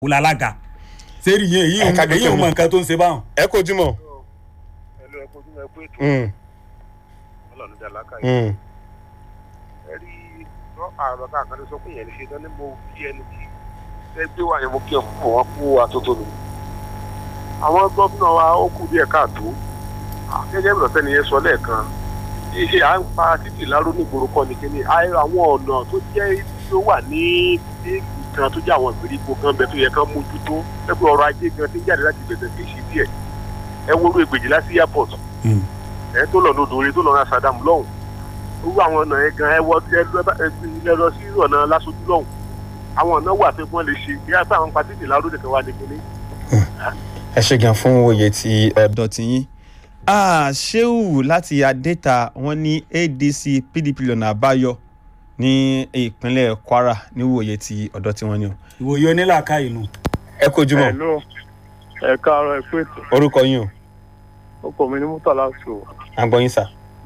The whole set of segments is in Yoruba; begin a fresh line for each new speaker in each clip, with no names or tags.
wò lálága sẹ́rí yẹn èyí
Ẹ̀ka
ò
gbé
èyí ò
pẹ̀lú.
mọ nǹkan tó ń ṣe báwọn.
ẹ kò jùmọ̀.
ẹlò ẹkọ ojú ẹ pé ètò
Mm,
Ọlọ́run dá lákà yìí
mm,
ẹ rí lọ àrọ káàkiri sọ pé yẹn ní ṣe tán ní mo kí ẹni tí ẹ gbé wà yẹn mo kí ẹ fún wọn kú atótó mi. àwọn gómìnà wa ó kù díẹ̀ káàtó gẹ́gẹ́ bí ọ̀sẹ̀ nìyẹn sọ lẹ́ẹ̀kan ṣe à ń pa títì láró nígboro kọ́ ni kíní àì- àwọn ọ̀nà tó jẹ́ tó wà ní ìlú kan tó jẹ́ àwọn ìgbèríko kan bẹ tó yẹ kán mójútó pẹ́pẹ́ ọrọ̀ ajé gan ti ń jáde láti bẹ̀rẹ̀ kì í ṣe díẹ̀ ẹ wo orú ègbèjì láti airport ẹ tó lọ lódò orin tó lọ ra Saddam lọ́hùn irú àwọn ọ̀nà yẹn gan ẹ wọ ẹ lọ bá- ẹ ẹ lọ sí ọ̀nà lásòjú lọ́hùn àwọn ọ̀nà wà pé wọ́n lè ṣe bí a bá àwọn patí láró nìkan wà ní kíní.
ẹ ṣe gan fún òye tí
ọ̀dọ̀ tiyín ah sheu láti adéta wọn ní adc pdp lọ́nà àbáyọ ní ìpínlẹ̀ kwara níwòye tí ọ̀dọ̀ tiwọn ni o.
ìwòye onílàáká inú.
ẹ kò jùmọ̀
Hello. ẹ káàárọ̀ ẹ pé ètò
orúkọ yín o
ọkọ mi ní murtala so
à ń gbọ́ yín sà.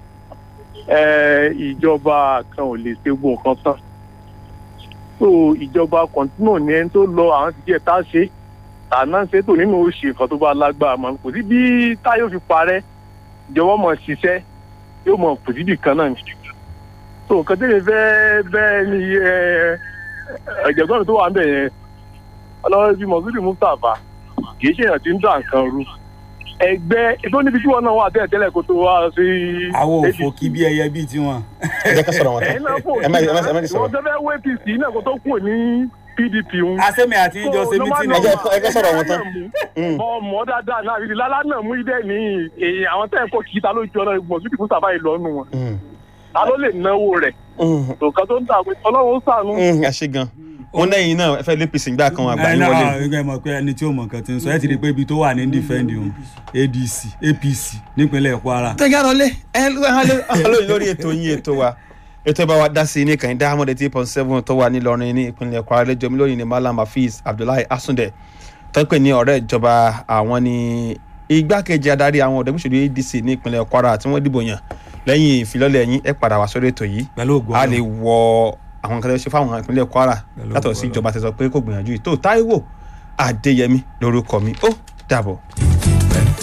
ẹ ìjọba kan ò lè ṣe gbogbo nǹkan tán so ìjọba kọ̀ǹtínù ní ẹni tó lọ àwọn ti jẹ́ tá a ṣe tàná ṣe tò nínú oṣù nǹkan tó bá lágbára mọ́ kò sí bí táyọ̀ fi parẹ́ ìjọba mọ̀ ṣiṣẹ́ yóò mọ̀ kò síbì kan náà ni so nǹkan tẹ́lẹ̀ fẹ́ bẹ́ẹ̀ ni ẹ ẹ̀jẹ̀gbọ́n mi tó wà ń bẹ̀ yẹn ọlọ́run bíi mọ̀sídìí mustapha kì í ṣèyàn tí ń dà nǹkan rú ẹgbẹ́ tó níbi tí wọn náà wà tẹ́lẹ̀ tẹ́lẹ̀ kó tó wá sí.
àwọn òfò kí bí ẹyẹ bíi tiwọn.
ẹ jẹ́ ká sọ̀rọ̀ wọn tán
ẹ̀yin náà fò
ẹ má ẹ má ẹ má ti
ìwọ
sọ̀rọ̀.
tó fẹ́ wé apc náà kó tó kù ní pdp ń.
asẹ́mi àti ìjọ ṣe mítìnì.
ẹ jẹ́- ẹ jẹ́ sọ̀rọ̀ wọn tán. Mm.
mọ mọ dáadáa náà àbí lálá náà mú idẹ ní èyí àwọn tẹ́ ẹ̀ kó kì í ta ló jọ náà mọ̀sídìí mustapha yìí lọ́nu wọn
Mm,
ta ló lè náwó rẹ̀
mm,
nǹkan tó ń dà pé ọlọ́run ó sànú.
Mm, ẹ ṣe gan wọn lẹ́yìn náà ẹ fẹ́ lé pèsè ìgbà kan àgbà
ẹ
yín
náà
wọlé.
ẹ mọ̀ pé ẹni tí ó mọ̀ nǹkan ti ń sọ ẹ ti rí i pé ibi tó wà ní defend òun adc apc nípínlẹ̀ kwara.
tẹ́gẹ́ àròlé ẹ lóyún lórí ètò yín ètò wa ètò ẹ bá wa dá sí i ní kàn dá amọ̀dé tí point seven tó wà nílọrin ní ìpínlẹ̀ kwara lẹ́jọ́ mi lónìí ní malam hafiz abdullahi asunde tọ́pẹ́ ní ọ̀rẹ́ ìjọba àwọn ní igbákejì adarí àwọn ọ̀dọ́gbùsọ̀lù adc ní ìpínlẹ̀ kwara tí wọ́n dìbò yàn lẹ́yìn ìfilọ́lẹ̀ yín ẹ padà wá sórí ètò yìí
pẹ̀lú ògùn
a
ọ̀rọ̀.
lè wọ àwọn nǹkan tó ṣe fáwọn ìpínlẹ̀ kwara
Pẹ̀lú
látọ̀
ògo
sí
Ọlọ́run.
ìjọba tẹ̀sán pé kò gbìyànjú yìí tó táíwò adéyẹmí lórúkọ mi ó dàbọ̀.